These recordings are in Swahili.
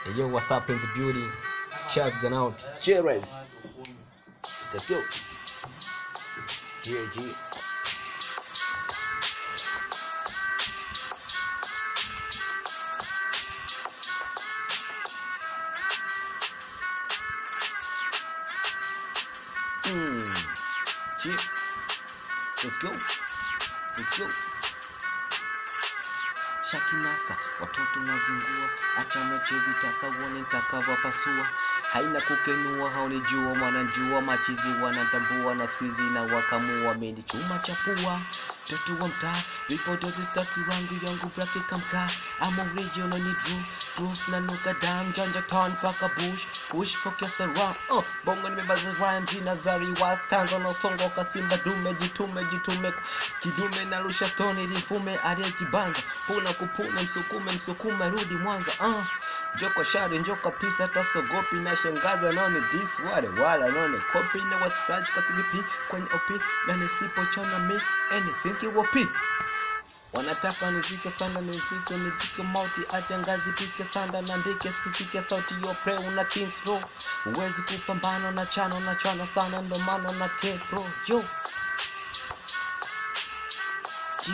Hey, yo, what's up in the building? Shouts gone out. Cheers. Let's go. Yeah, G. Mm. G. Let's go. Let's go. Shakinasa, watoto nazingua, acha mechi vitasa uone nitakavopasua. Haina kukenua, haunijua mwananjua, machizi wanatambua na squeezy na wakamua, mendi chuma chapua Mtoto wa mtaa, vipodozi staki rangu yangu brake kamka I'm original ni true, proof na nuka dam Janja town paka bush, push pokea sara uh, Bongo nimebaza rhyme, jina zari was Tanza na songo kasimba dume, jitume jitume Kidume na rusha stone lifume aliye kibanza Puna kupune msukume msukume rudi mwanza uh. Joko shari njoka pisa hata sogopi na shangaza naone dis wale wala naone kopi na wasplash kasilipi kwenye op na nisipo chana mi ene sinki wopi wanataka nizike sana nizike nijike mauti acha ngazi pike sanda na ndike sipike sauti yo pre una kings row huwezi kupambana na chano na chana sana ndo maana na ke pro yo G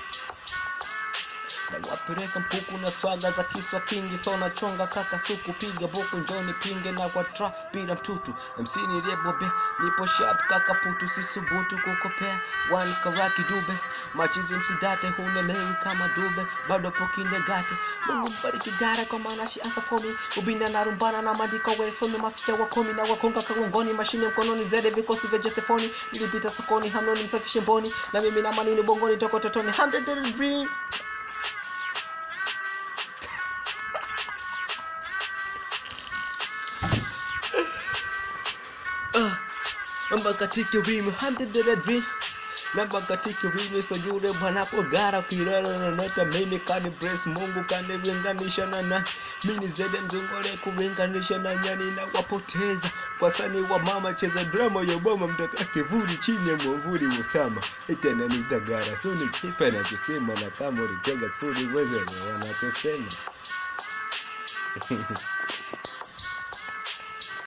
na wapeleka mpuku na swaga za kiswa kingi so nachonga kaka suku piga buku njoni pinge na kwa tra bila mtutu MC niliyebobe nipo sharp kaka putu sisubutu kukopea one karaki dube machizi msidate hunelewi kama dube bado pokinde gate Mungu mbariki gara kwa maana shi asa fomi ubina na rumbana na mandiko wesome masicha wakomi na wakonga kagongoni mashine mkononi zede vikosi vya Josefoni nilipita sokoni hamnoni msafishe mboni na mimi na manini bongoni toko totoni hamded dream Ah, namba katika wimi hamdederedri namba katika wimi sojure bwanako gara kuirara na nata mimi kani bless mungu kani ringanisha na nani mini zede mzungore kuringanisha na nyani na wapoteza kwa sani wa mama cheza drama ya boma mtaka kivuli chini ya mwamvuli usama itena nitagara so ni kipa na kusema na kama ulitega sifuri uwezo wanachosema